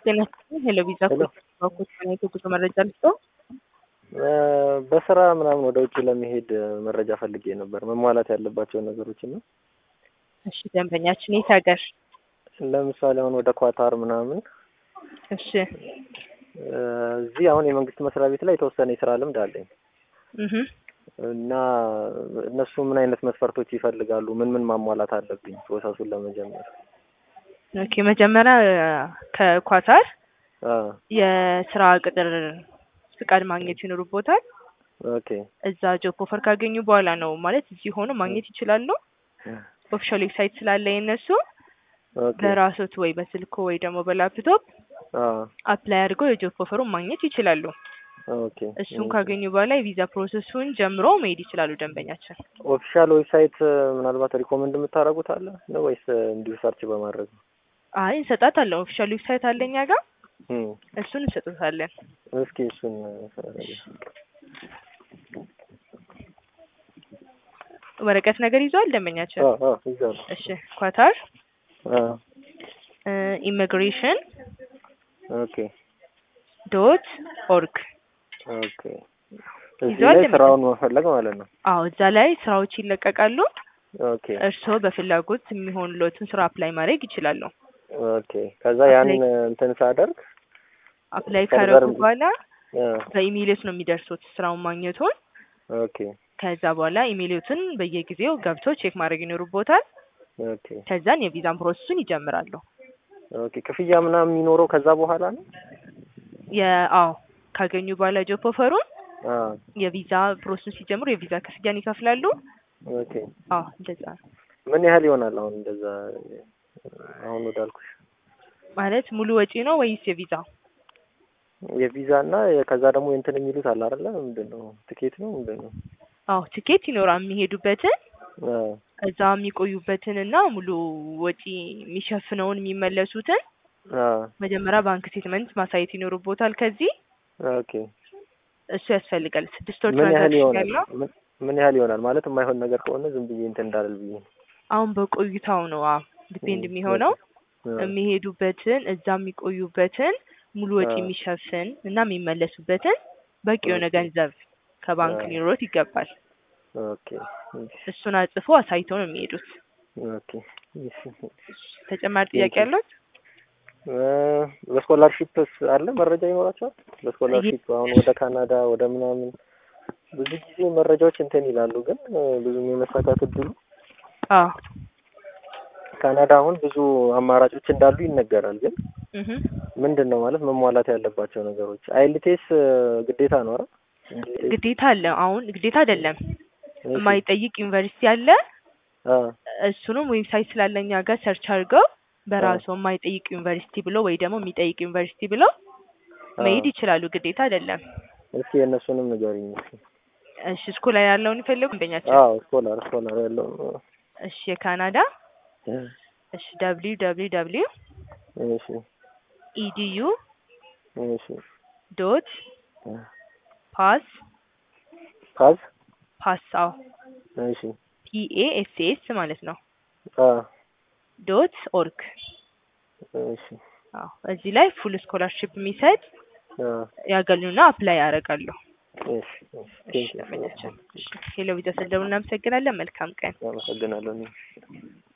ጤና ይስጥልኝ። ሄሎ ቪዛ ሄሎ። ኮች የጉዞ መረጃ ልስጠው። በስራ ምናምን ወደ ውጭ ለመሄድ መረጃ ፈልጌ ነበር፣ መሟላት ያለባቸው ነገሮች እና እሺ ደንበኛችን የት ሀገር? ለምሳሌ አሁን ወደ ኳታር ምናምን እሺ እዚህ አሁን የመንግስት መስሪያ ቤት ላይ የተወሰነ የስራ ልምድ አለኝ እህ እና እነሱ ምን አይነት መስፈርቶች ይፈልጋሉ? ምን ምን ማሟላት አለብኝ ፕሮሰሱን ለመጀመር? ኦኬ መጀመሪያ ከኳታር አ የስራ ቅጥር ፍቃድ ማግኘት ይኖርቦታል። ኦኬ እዛ ጆብ ኦፈር ካገኙ በኋላ ነው ማለት እዚህ ሆኖ ማግኘት ይችላሉ። ኦፊሻል ዌብሳይት ስላለ የነሱ ኦኬ በራሶት ወይ በስልኮ ወይ ደግሞ በላፕቶፕ አ አፕላይ አድርገው የጆብ ኦፈሩን ማግኘት ይችላሉ። ኦኬ እሱን ካገኙ በኋላ የቪዛ ፕሮሰሱን ጀምሮ መሄድ ይችላሉ ደንበኛችን። ኦፊሻል ዌብሳይት ምናልባት ሪኮመንድ የምታደርጉት አለ ነው ወይስ እንዲሁ ሰርች በማድረግ ነው? አይ እንሰጣታለን። ኦፊሻል ዌብሳይት አለ እኛ ጋር እም እሱን እንሰጡታለን። እስኪ እሱን ወረቀት ነገር ይዟል ደንበኛችን። አ አ ይዛል እሺ ኳታር አ ኢሚግሬሽን ኦኬ ዶት ኦርግ ኦኬ እዚህ ይዟል ላይ ለምን? ስራውን መፈለግ ማለት ነው። አዎ እዛ ላይ ስራዎች ይለቀቃሉ። ኦኬ እርስዎ በፍላጎት የሚሆንሎትን ስራ አፕላይ ማድረግ ይችላሉ። ኦኬ ከዛ ያን እንትን ሳደርግ አፕላይ ፈርዘር ካደረጉ እንዲ- በኋላ አ በኢሜይሎት ነው የሚደርሱት ስራውን ማግኘቱን። ኦኬ ከዛ በኋላ ኢሜይሎትን በየጊዜው ገብቶ ቼክ ማድረግ ይኖርቦታል። ኦኬ ከዛን የቪዛን ፕሮሰሱን ይጀምራሉ። ኦኬ ክፍያ ምናምን የሚኖረው ከዛ በኋላ ነው? የአዎ ካገኙ በኋላ ጆብ ኦፈሩን አ የቪዛ ፕሮሰሱን ሲጀምሩ የቪዛ ክፍያን ይከፍላሉ። ኦኬ አዎ እንደዛ ነው ምን ያህል ይሆናል አሁን እንደዛ አሁን ወዳልኩሽ ማለት ሙሉ ወጪ ነው ወይስ የቪዛ? የቪዛ እና ከዛ ደግሞ እንትን የሚሉት አለ አይደለ? ምንድን ነው ትኬት ነው ምንድን ነው? አዎ ትኬት ይኖራል የሚሄዱበትን አ እዛ የሚቆዩበትን እና ሙሉ ወጪ የሚሸፍነውን የሚመለሱትን አ መጀመሪያ ባንክ ስቴትመንት ማሳየት ይኖርቦታል። ከዚህ ኦኬ እሱ ያስፈልጋል። ስድስት ወር ምን ያህል ትራንዛክሽን ይሆናል? ያለው ምን- ምን ያህል ይሆናል ማለት የማይሆን ነገር ከሆነ ዝም ብዬ እንትን እንዳልል ብዬ ነው። አሁን በቆይታው ነው አዎ ዲፔንድ የሚሆነው አ የሚሄዱበትን እዛ የሚቆዩበትን ሙሉ ወጪ አ የሚሸፍን እና የሚመለሱበትን በቂ የሆነ ኦኬ ገንዘብ ከባንክ አ ሊኖሮት ይገባል። ኦኬ እሺ እሱን አጽፎ አሳይተው ነው የሚሄዱት። ኦኬ እሺ ተጨማሪ ጥያቄ ቴንኪው ያለው? በስኮላርሺፕስ አለ መረጃ ይኖራቸዋል? በስኮላርሺፕ አሁን ወደ ካናዳ ወደ ምናምን ብዙ ጊዜ መረጃዎች እንትን ይላሉ፣ ግን እ፣ ብዙም የመሳካት እድሉ አዎ ካናዳ አሁን ብዙ አማራጮች እንዳሉ ይነገራል። ግን እህ ምንድን ነው ማለት መሟላት ያለባቸው ነገሮች አይልቴስ ግዴታ ነው አይደል? እንግሊዝ ግዴታ አለ። አሁን ግዴታ አይደለም እሺ የማይጠይቅ ዩኒቨርሲቲ አለ። አ እሱንም ዌብሳይት ስላለኛ ጋር ሰርች አድርገው አ በራሱ የማይጠይቅ ዩኒቨርሲቲ ብሎ ወይ ደግሞ የሚጠይቅ ዩኒቨርሲቲ ብለው አ መሄድ ይችላሉ። ግዴታ አይደለም። እስኪ የእነሱንም ንገሪኝ እስኪ። እሺ ስኩል ላይ ያለውን ይፈልጉ ደንበኛችን። አዎ ስኮላር ስኮላር ያለው እሺ የካናዳ እሺ ደብሊው ደብሊው ደብሊው እሺ ኢዲዩ እሺ ዶት ፓስ ፓዝ ፓስ አዎ እሺ ፒኤ ኤስ ኤስ ማለት ነው አ ዶት ኦርግ እሺ አዎ እዚህ ላይ ፉል ስኮላርሽፕ የሚሰጥ አ ያገኙና አፕላይ ያደርጋሉ። እሺ እሺ እሺ ቴንኪው ደንበኛችን። እሺ ሄሎ ቪዛ ስለደውል እናመሰግናለን። መልካም ቀን። አመሰግናለሁ። እኔም